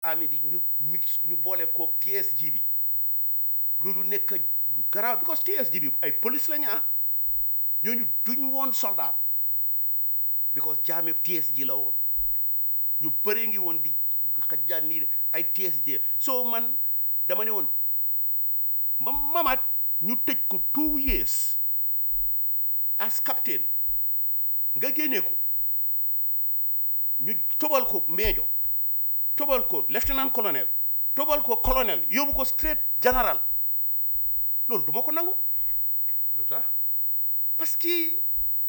army bi ñu mix ñu boole koog TSG bi loolu nekk lu garaaw because TSG bi ay police la ñu ah ñooñu duñ woon soldat because jaame TSG la woon ñu bëree ngi woon di xajjaan nii ay TSG so man dama ne woon ma mamat ñu tëj ko two years as captain nga génnee ko ñu tobal ko meejo tobal ko lieutenant colonel tobal ko colonel yóbbu ko straight général loolu duma ko nangu lu tax parce que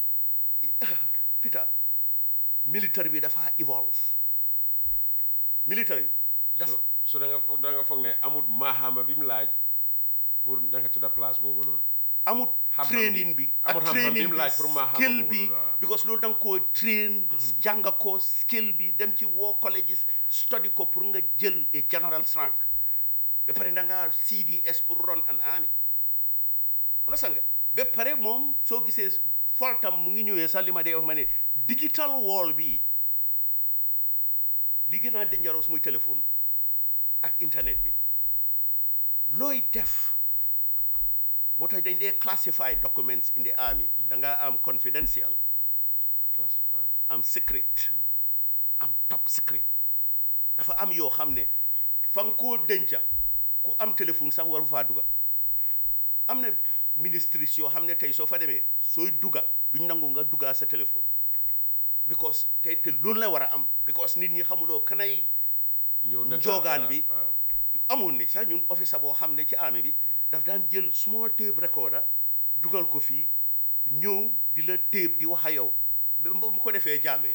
Peter militaire bi dafa evolve militaire bi dafa so so da nga foog da nga foog ne amut maaxaama bi mu laaj pour da nga tudda place boobu noonu amut Xam-xam training bi- bi amut ak xam-xam training bi mu bi laaj pour ma xam skill boobu bi noonu, waaw. because loolu da nga koo train jàng ko skill bi dem ci war colleges study ko pour nga jël a general rank ba pare da nga CDS pour run an army understand nga ba pare moom soo gisee foltam mu ngi ñëwee sax li ma dee wax ma ne digital wall bi li gën a dangereux muy téléphone ak internet bi looy def moo tax dañ dee classify documents in the army da nga am confidential classified am secret am top secret dafa am yoo xam ne fa nga koo denca ku am téléphone sax waru faa duga am na ministries yoo xam ne tey soo fa demee sooy duga duñ nangu nga dugaa sa téléphone because tey te loolu la war a am because nit ñi xamuloo kanay ñëw na njoogaan bi waaw amoon ni sax ñun officer boo xam ne ci army bi daf daan jël small tape recorder dugal ko fii ñëw di la tape di wax a yow ba mu ko defee jàmmee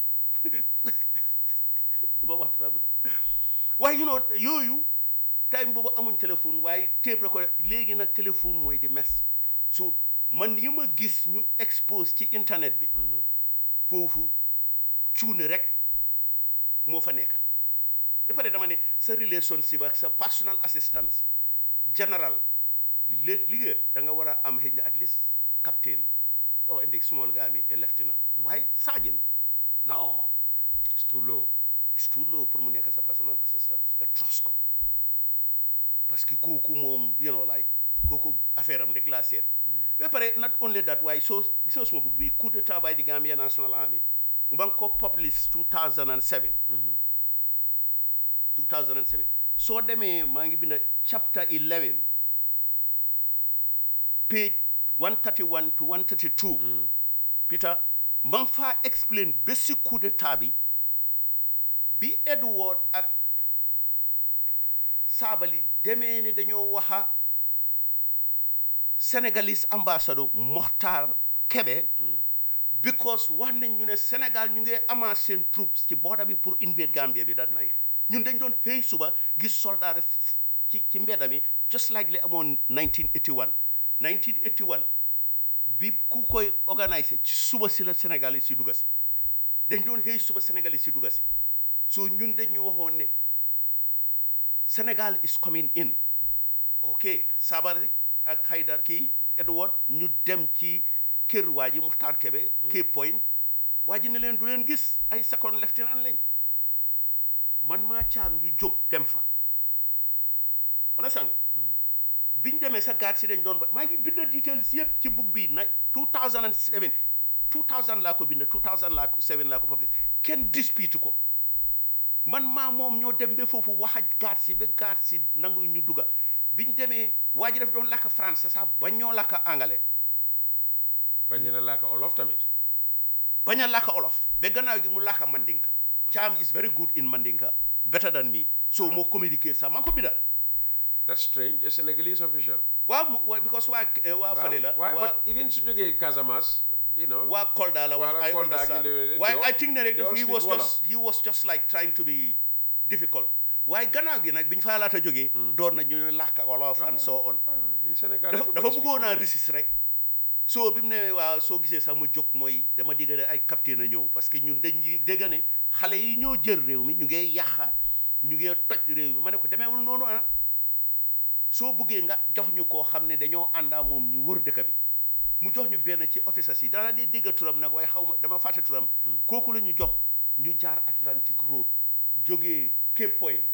du ma wax dara bu da waaye you know yooyu time boobu amuñ téléphone waaye tape recorder léegi nag téléphone mooy di mes so man yi ma gis ñu expose ci internet bi foofu cuune rek moo fa nekka ba pare dama ne sa relationship ak sa personal assistance general li liggéey da nga war a am xëy na at least captain oh indi small guy mi a lieutenant waaye sergeant non it's too low it's too low pour mu nekk sa personal assistance nga trust ko parce que kooku moom you know like kooku affaire am rek laa seet ba pare not only that waaye soo gis nga suma bugg bi coup d'état by the Gambia National Army ba nga ko publish 2007 2007 soo demee maa ngi binda chapter 11 page 131 to 132 Peter ma ngi faa explain ba si coup d'état bi bi Edward ak Sabally demee ne dañoo waxa Senegalese ambassador Mokhtar Kebe because wax nañ ñu ne Sénégal ñu ngi amaat seen troops ci border bi pour invade Gambia bi that night ñun dañ doon xëy suba gis soldat ci ci mbedda mi just like li amoon 1981 1981 bi ku koy organiser ci suba si la Sénégal yi si dugga si dañ doon xëy suba Sénégal yi si dugga si so ñun dañu waxoon ne Sénégal is coming in ok Sabally ak Haydar kii Edward ñu dem ci kër waa ji Muxtaar Kebe Cape Point waa ji ne leen du leen gis ay second lieutenant lañ man maa caam ñu jóg dem fa on sang biñ demee sa gaat si dañ doon ba maa ngi bind details yëpp ci book bi nag 2007 2000 laa ko bind 2000 laa ko 7 laa ko publish kenn dispute ko man maa moom ñoo dem ba foofu wax ak gaat si ba gaat si nangu ñu dugga biñ demee waa ji daf doon làkk français sax ba ñoo làkk anglais bañ ne laa ko olof tamit bañ a làkk olof ba gannaaw gi mu làkk mandinka Cham is very good in mandinka better than me so moo communiquer sax maa ngi ko binda that's strange a Senegalese official waaw mu waa because waa waa fale la waaye waa but even su jógee Casamance you know waa Kolda la wax Waa I Kolda ak understand yooyu- waaye they I think ne rek all daf he speak was Wolof. just he was just like trying to be difficult waaye gannaaw gi nag bi ñu fa laata jógee doon na ñu làkk wolof and so on Ah, in Senegal dafa everybody dafa speaks bëggoon a Wolof. resist rek soo bi mu ne waaw soo gisee sax ma jóg mooy dama dégg ne ay capitaine a ñëw parce que ñun dañuy dégg ne xale yi ñoo jël réew mi ñu ngee yàqa ñu ngee toj réew mi ma ne ko demeewul noonu ah soo buggee nga jox ñu koo xam ne dañoo àndaa moom ñu wër dëkk bi mu jox ñu benn ci officers yi dana dee dégg turam nag waaye xaw ma dama fàtte turam kooku la ñu jox ñu jaar Atlantic Road jógee Cape Point